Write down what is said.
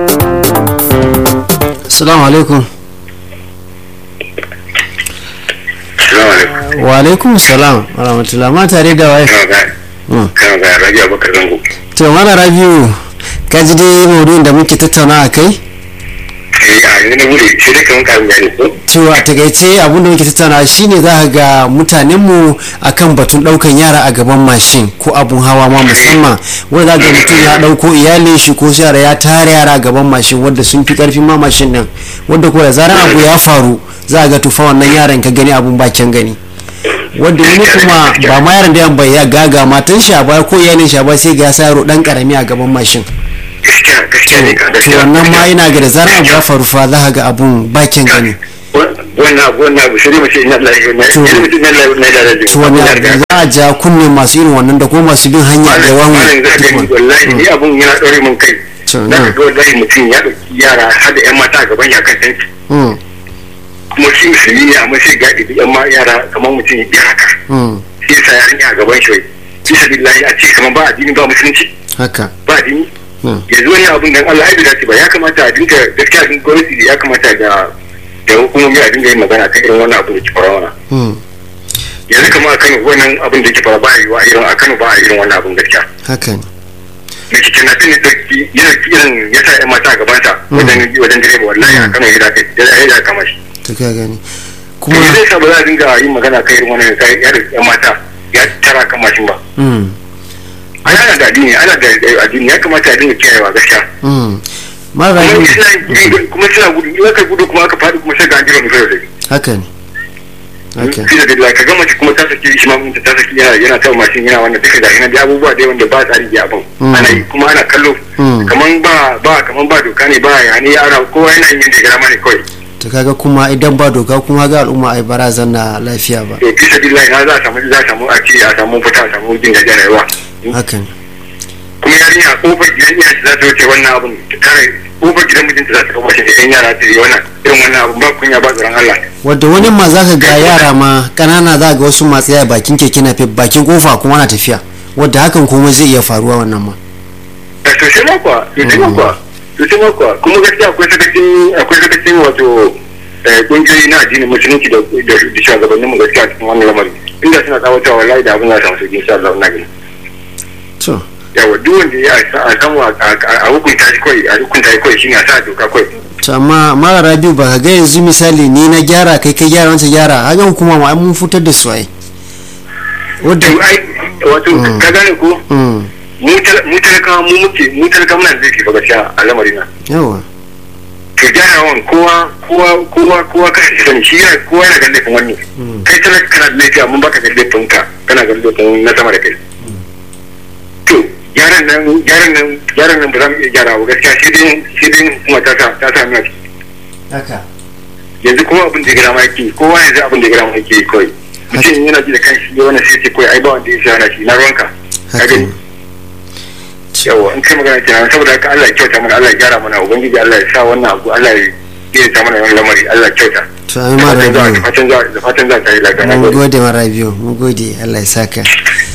Assalamu alaikum. Wa alaikum salam wa rahmatullah ma tare da waye. Kana ga Rabi'u Abubakar Zango. To mana Rabi'u ka ji dai maudu'in da muke tattauna a kai? Eh a yanzu na bude sai dai kaman karin bayani ko? To a takaice abin da muke tattauna shine za ka ga mutanenmu akan batun daukan yara a gaban mashin ko abun hawa ma musamman wanda za ga mutum ya dauko iyalin shi ko yara ya tare yara a gaban mashin wanda sun fi karfin ma mashin nan wanda ko da zarar abu ya faru za ga tufa wannan yaran ka gani abun bakin gani wanda wani kuma ba ma yaran da yan bai ya gaga matan shi a baya ko iyalin shi a baya sai ga ya sa yaro dan karami a gaban mashin Gaskiya gaskiya ne ka to gaskiya. wannan ma yana ga da zarar abu ya faru fa za ka ga abun bakin gani Wannan abu wannan abu sai dai mace ina Allah ya na To- ina mutum na Allah na Allah ya to wannan abu za a ja kunne masu irin wannan da ko masu bin hanya da Malam wani za ka gani wallahi ni abun yana ɗaure mun kai. To, Za ka na. ga wallahi mutum ya ɗauki yara har da 'yan mata a gaban ya kan tanki. Mm, Kuma shi musulmi ne amma sai ga ɗibi 'yan ma yara kamar mutum ya haka. mm, Sai sa yarinya a gaban shi wai. Bisa billahi a ce kamar ba addini ba musulunci haka ba addini. mm, yanzu wani abun dan Allah ai bai dace ba ya kamata a dinga gaskiya din gwamnati ya kamata da da hukumomi a dinga yin magana kan irin wannan abun da ke faruwa mana mm, yanzu kamar a Kano wannan abun da ke faruwa ba a yi wa irin a Kano ba a irin wannan abun gaskiya haka ne da ke kenan tun da yana irin ya sa ƴan mata a gaban sa wajen wajen direba wallahi a Kano ya dace ya ya kama shi to ka gani kuma kuma zai sa ba za a dinga yin magana kan irin wannan ya da ƴan mata ya tara kan mashin ba mm, ai ana da addini ana da addini ya kamata a dinga kiyayewa gaskiya mm. mara kuma rabi suna kuma suna gudu in aka gudu kuma aka faɗi kuma sai ga an jira mutum da haka ne haka fi da dilla ka gama kuma ta saki shi ma mutum ta saki yana yana tawa mashin yana wannan duka gashi na da abubuwa dai wanda ba tsari da abin Mm. ana yi kuma ana kallo Mm. kaman ba ba kaman ba doka ne ba ya ne ana kowa yana yin yadda ya gama ne kawai to kaga kuma idan ba doka kuma ga al'umma ai barazan na lafiya ba to fi da dilla na za a samu za a samu a ce a samu fita a samu jin gajiyar rayuwa haka ne kuma yarinya kofar gidan iya za ta wuce wannan abun ta kare kofar gidan mijinta za ta kawo shi da yan yara ta yi wannan irin wannan abun ba kunya ba tsoron Allah wadda wani ma za ka ga yara ma kanana za ga wasu masu yaya bakin keke na bakin kofa kuma na tafiya wadda hakan kuma zai iya faruwa wannan ma a sosai makwa sosai makwa sosai makwa kuma gaskiya akwai sakacin akwai sakacin wato eh, kungiyoyi na addinin musulunci da da da shugabannin mu gaskiya cikin wannan lamarin inda suna tsawatawa wallahi da abin za a samu sauki insha Allah ina gani to yawa duk wanda ya sa- a samu a- a a hukunta shi kawai a hukunta shi kawai shine a sa doka kawai to amma mara rabiu ba ka ga yanzu misali ni na gyara kai kai gyara wancan gyara hakan hukuma ma ai mun fitar da su ai wadda to ai wato Mm. ka gane ko mm, mu tal- mu talakawa mu muke mu talakawa muna da zai ba gaskiya a lamarin nan yawa to gyarawan kowa kowa kowa kowa ka shi sani shi yana kowa yana ganin laifin wani Mm. kai talaka kana da laifi amma baka ganin laifin ka kana ganin laifin na sama da kai to gyaran nan gyaran nan gyaran nan ba za mu iya gyara ba gaskiya sai dai sai dai kuma ta sa ta sa mina haka yanzu kuma abin da ya gara ma yake kowa yanzu abin da ya gara ma yake kawai mutum yana ji da kanshi ya wannan sai ce kawai ai ba wanda ya sa na shi na ruwanka ka haka gani ne yawa in kai magana kenan saboda haka Allah ya kyauta mana Allah ya gyara mana ubangiji Allah ya sa wannan abu Allah ya ya ta mana wannan lamari Allah ya kyauta to ai mara da rabiu fatan za da fatan za ta yi lafiya na mun gode gode mara rabiu mun gode Allah ya saka